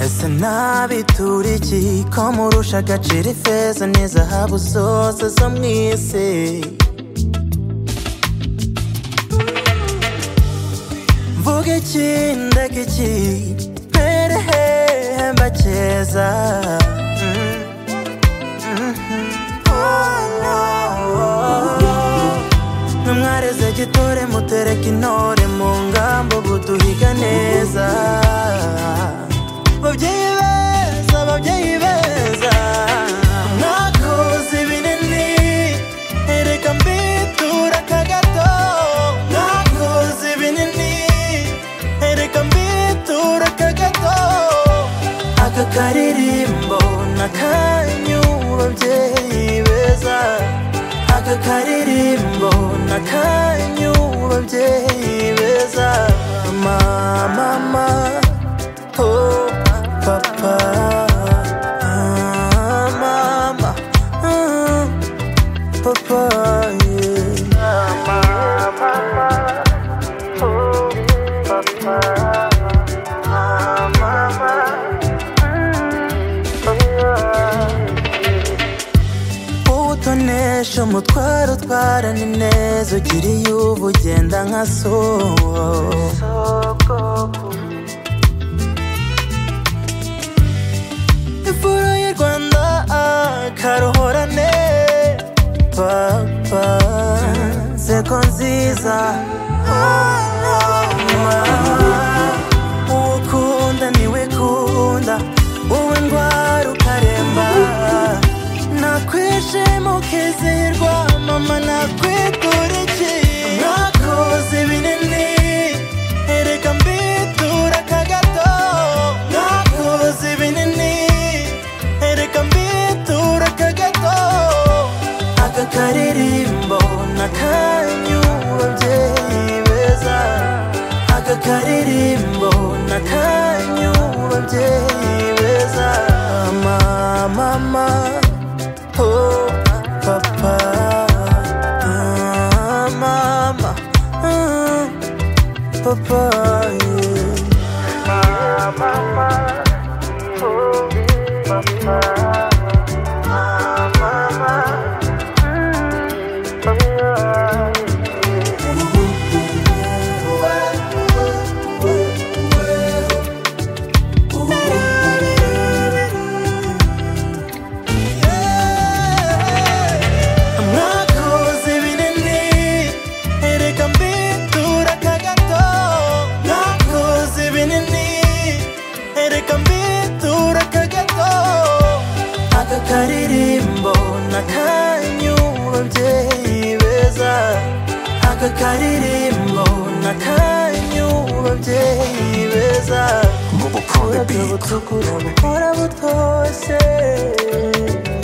ese nabi iki ko murusha agaciro ifeza n'izahabu zose zo mu isi mvuga iki ndaga iki mpere hehe mbakeza Mm, mhm. Oh, no, oh. Mwe mwareze gitore mutereke intore mu ngamba ubu duhiga neza babyeyi beza babyeyi beza mwakoze ibinini ereka mbitura aka gato mwakoze ibinini ereka mbitura aka gato aka karirimbo nakanyu babyeyi beza aka karirimbo nakanyu babyeyi beza mama Oh, papa, ah, mama, ah, papa, yeah. utonesha umutwaro utwara ni neza ugiriye uba ugenda nka soko imfura y'u rwanda akaruhorane papa seko nziza uwo ukunda niwe kunda wowe ndwara ukaremba nakwishima ukizihirwa mama nakwitura iki nakoze binini ereka mbitura aka gato nakoze binini ereka mbitura aka gato aka karirimbo nakanyu babyeyi beza aka karirimbo nakanyu babyeyi beza mama mama Oh, papa, ah, mama, ah, papa, yeah. mwakoze ibinini ereka mbitura aka gato mwakoze ibinini ereka mbitura aka gato aka karirimbo nakanyu babyeyi beza aka karirimbo nakanyu babyeyi beza Mobile Pro, the beat. butukura buhora butoshye